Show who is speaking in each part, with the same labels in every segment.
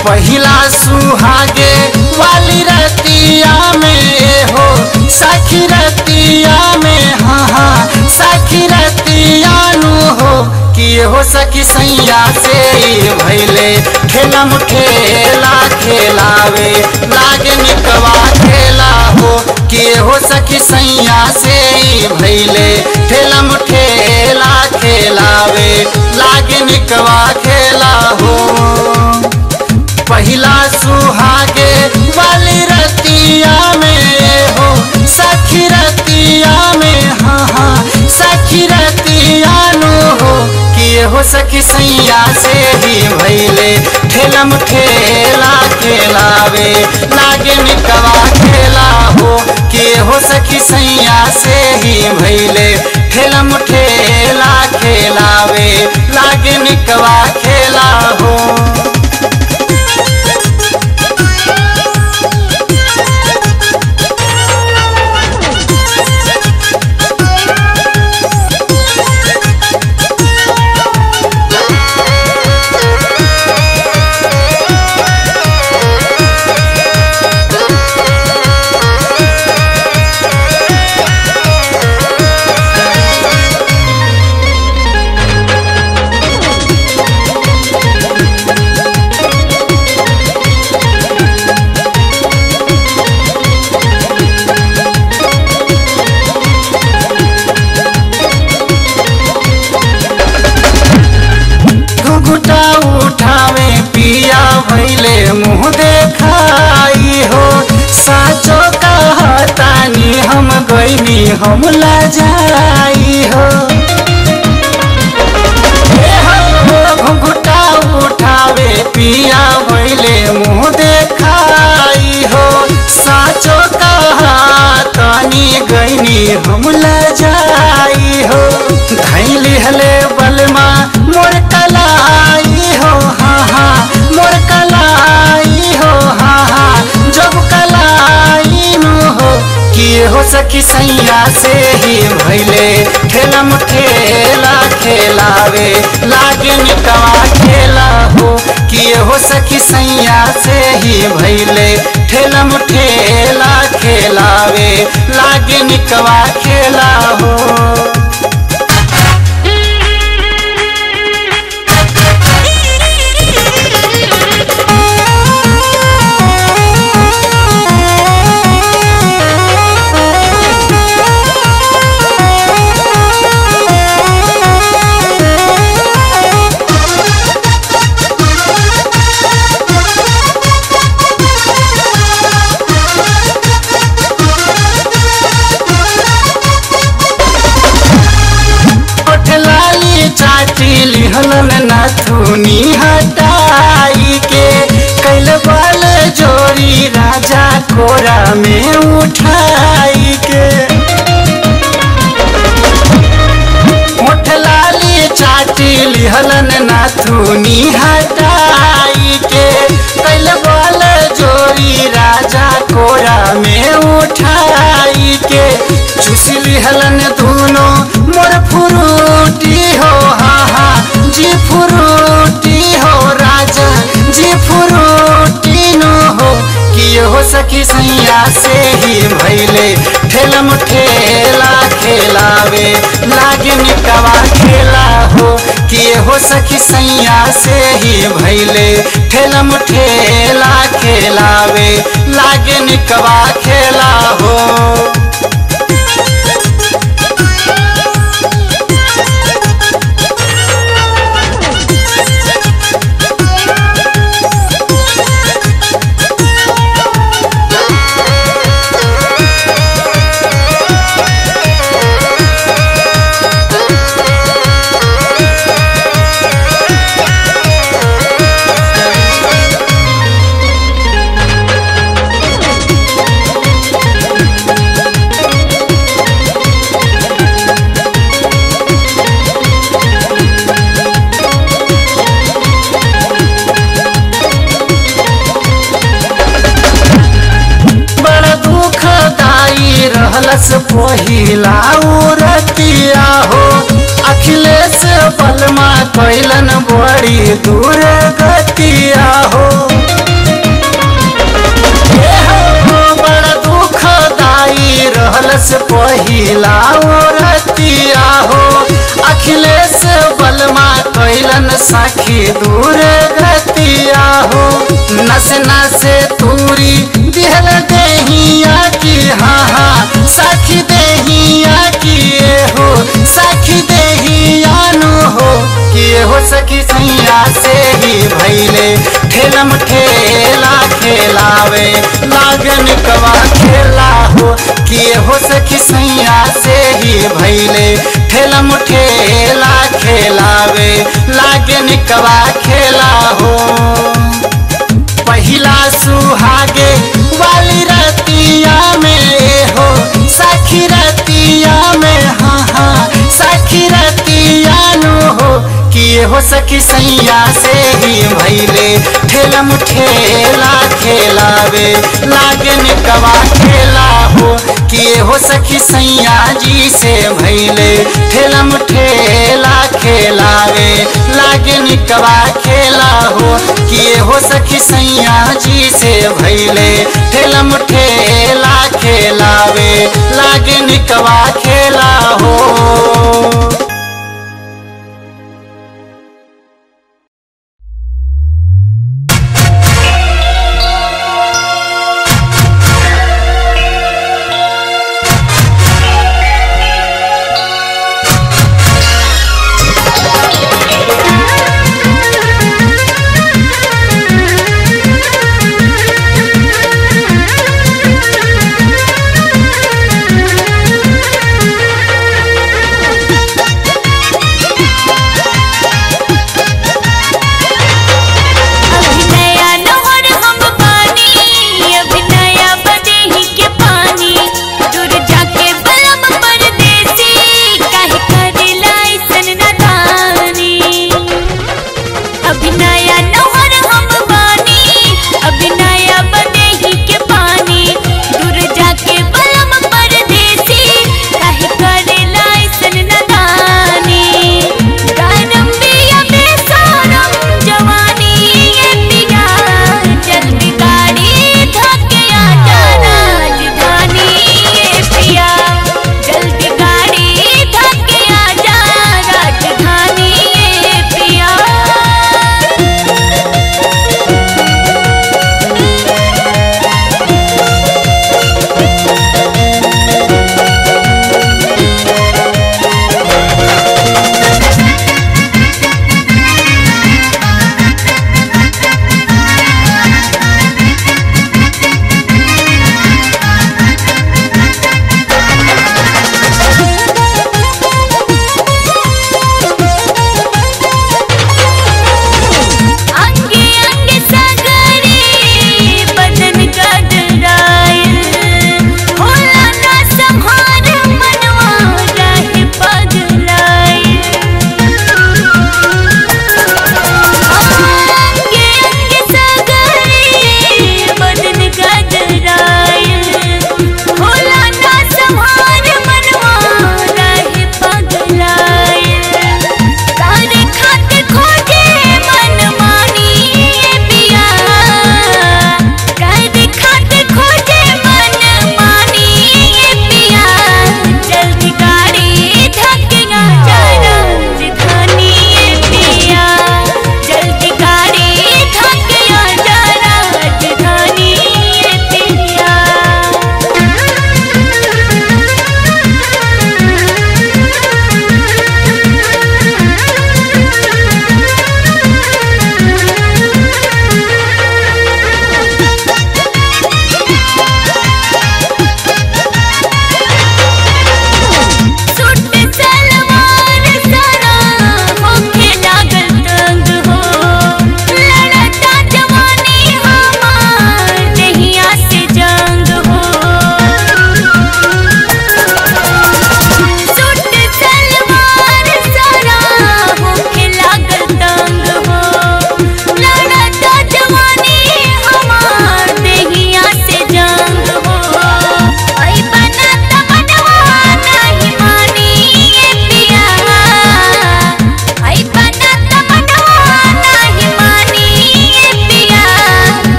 Speaker 1: पहिला सुहागे वाली रतिया में हो सखी रतिया में हाँ हाँ सखी रतिया नु हो कि हो सखी सैया से भैले खेलम खेला खेलावे लागे निकवा खेला हो कि हो सखी सैया से भैले ठेलम ठेला खेलावे लागे निकवा खेला हो पहिला सुहागे वाली रतिया में हो सखी रतिया में हाँ हाँ सखी रतिया नु हो कि हो सखी सैया से ही भैले ठेलम ठेला खेलावे लागे निकवा खेला हो कि हो सखी सैया से ही भैले ठेलम ठेला खेलावे लागे निकवा खेला हो घुघुटा उठावे पिया भैले मुँह देखाई हो साचो कहतानी हम गईनी हम लजाई हो हे हो, घुघुटा उठावे पिया भैले मुँह देखाई हो साचो कहतानी गईनी हम लजाई हो धैली हले बलमा मोर कलाई हो हाँ हाँ मोर कलाई हो हाँ हाँ जब कलाई नु हो कि हो सखी सैया से ही भैले ठेलम ठेला खेलावे लागे निकवा खेला हो कि हो सखी सैया से ही भैले ठेलम ठेला खेलावे लागे निकवा खेला हो लाली चाची लिहलन नाथुनी हटाई के कैल बल जोरी राजा कोरा में उठाई के ओठ लाली चाची लिहलन नाथुनी हटाई के कैल बल जोरी राजा कोरा में उठाई के चुस लिहलन धुनो मोर फुरूटी हो हा हा जी फुरूटी हो राजा जी फुरूटी नो हो कि हो सखी सैया से ही भैले ठेलम ठेला खेलावे लागे निकवा खेला हो कि हो सखी सैया से ही भैले ठेलम ठेला खेलावे लागे निकवा खेला हो रहलस पहिला उरतिया हो अखिलेश बलमा कैलन बड़ी दूर गतिया हो पहिला ओ रतिया हो अखिलेश बलमा कैलन सखी दूर गतिया हो नस नस तूरी दिहल देहिया की हाँ हाँ सखी देहिया की ये हो सखी देहिया नु हो किए हो सखी सैया से ही भैले ठेलम ठेला खेलावे लागन कवा खेला हो किए हो सखी सैया से ही भैले ठेलम ठेला खेलावे लागन कवा खेला हो पहिला सुहागे वाली रतिया में हो सखी रतिया में हाँ हाँ सखी रतिया नु हो किए हो सखी सैया से ही भैले ठेलम ठेला खेलावे लागन कवा खेला हो किए हो सखी सैया जी से भैले ठेलम ठेला खेलावे लागन कवा खेला हो किए हो सखी सैया जी से भैले ठेलम ठेला खेलावे लागन कवा खेला हो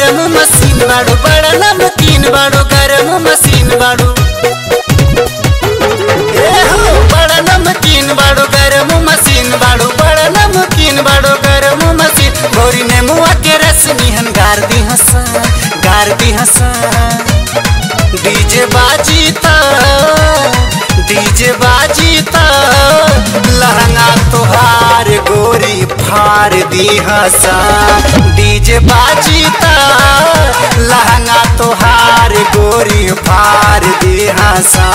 Speaker 1: गरम मशीन बाड़ू बड़ा नमकीन बाड़ू गरम मशीन बाड़ू ए हो बड़ा नमकीन बाड़ू गरम मशीन बाड़ू बड़ा नमकीन बाड़ू गरम मशीन भोरी ने मुआ के रस निहन गार दी हसा गार दी हसा डीजे बाजी ता डीजे बाजी ता लहंगा तोहार गोरी फार दी हसा डीजे बाजी ता लहंगा तोहार गोरी फार दी हसा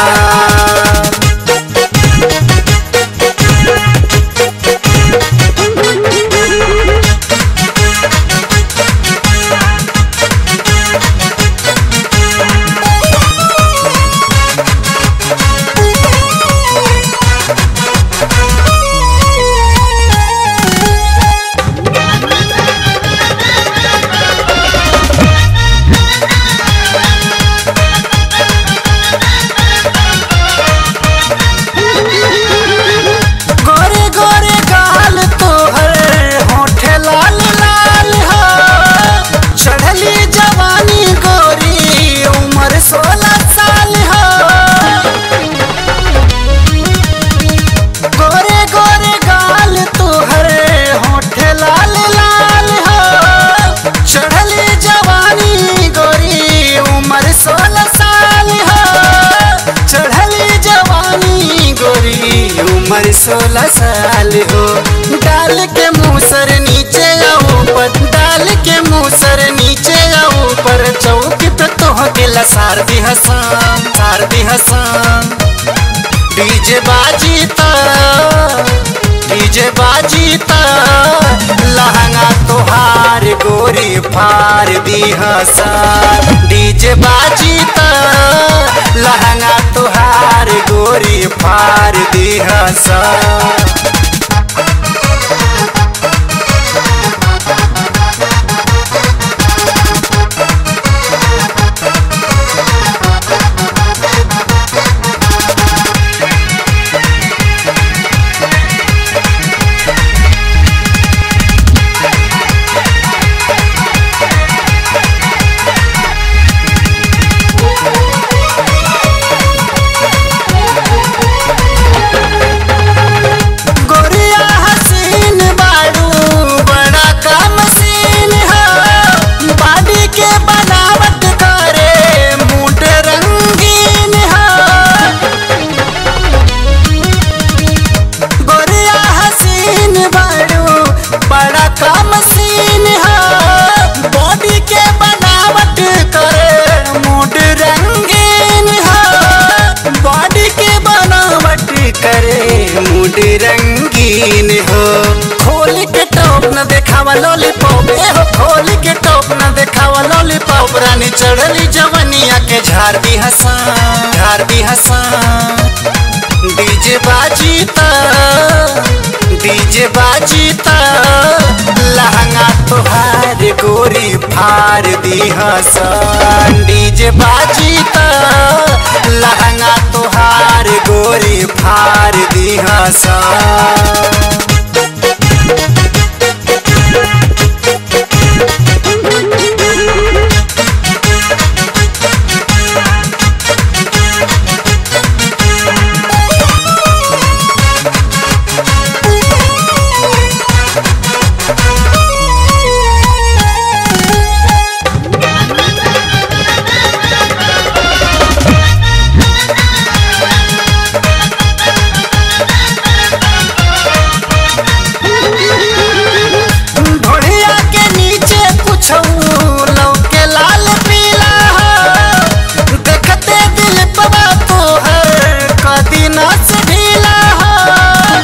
Speaker 1: गोरे गोरे गाल तोहर होठे लाल लाल हो चढ़ली जवानी गोरी उम्र सोलह साल हो गोरे गोरे गाल तोहर होठे लाल लाल हो चढ़ली जवानी गोरी उम्र सोलह साल हो चढ़ली जवानी गोरी उम्र सोलह साल हो डाल के मुसर नीचे या ऊपर डाल के मुसर नीचे या ऊपर चौक पे तोह के लसार दी हसान सार दी हसान डीजे बाजी ता डीजे बाजी ता लहंगा तोहार गोरी फार दी हसान डीजे बाजी ता लहंगा तोहार गोरी फार दी हसान गोरिया हसीन बाड़ू बड़ा का मशीन है बॉडी के बनावट करे मूड रंगीन है गोरिया हसीन बाड़ू बड़ा का मशीन है बॉडी के बनावट करे मूड रंगीन है बॉडी के बनावट करे मूड रंगीन हो खोल के टॉप न देखावा लॉलीपॉप ए हो खोल के टॉप न देखावा लॉलीपॉप रानी चढ़ली जवनिया के झाड़ दी हसान झाड़ दी हसान डीजे बाजी ता डीजे बाजी ता लहंगा तोहार गोरी फार दी हसन डीजे बाजी ता लहंगा तोहार गोरी फार दी हसन ढोढ़िया के नीचे कुछ लौके लाल पीला हो देखते दिल पवा तो है कदी नस ढीला हो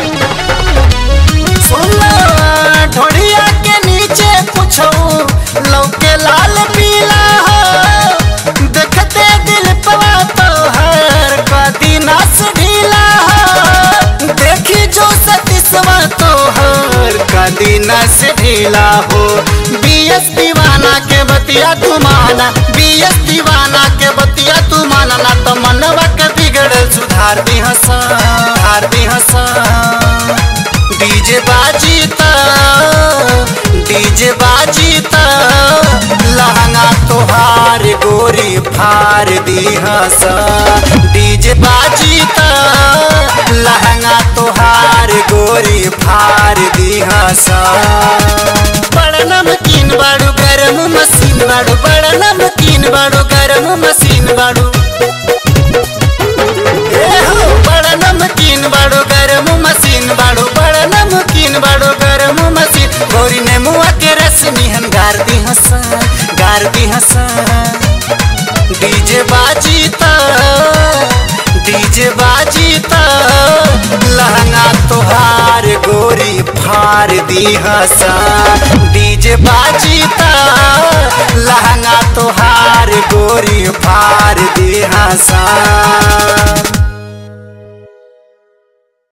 Speaker 1: सुनो ढोढ़िया के नीचे कुछ लौके लाल पीला हो देखते दिल पवा तो है कदी नस ढीला हो देखी जो सतीसवा तो हर कदी नस ढीला हो बीएस दीवाना के बतिया तू माना बीएस दीवाना के बतिया तू माना ना तो मनवा के बिगड़ल सुधार दी हसा सुधार दी हसा डीजे बाजी ता डीजे बाजी ता गोरी फार दिहस डीजे बाजी त लहंगा तोहार गोरी फार दिहस बड़ नमकीन बाड़ू गरम मशीन बाड़ू बड़ नमकीन बाड़ू गरम मशीन बाड़ू ए हो, बड़ नमकीन बाड़ू गरम मशीन बाड़ू बड़ नमकीन बाड़ू गरम मशीन गोरी ने मुआ के रस निहन गार दी हसन गार दी हसन डीजे बाजी त डीजे बाजी त लहंगा तोहार गोरी फार दी हसन डीजे बाजी त लहंगा तोहार गोरी फार दी हसन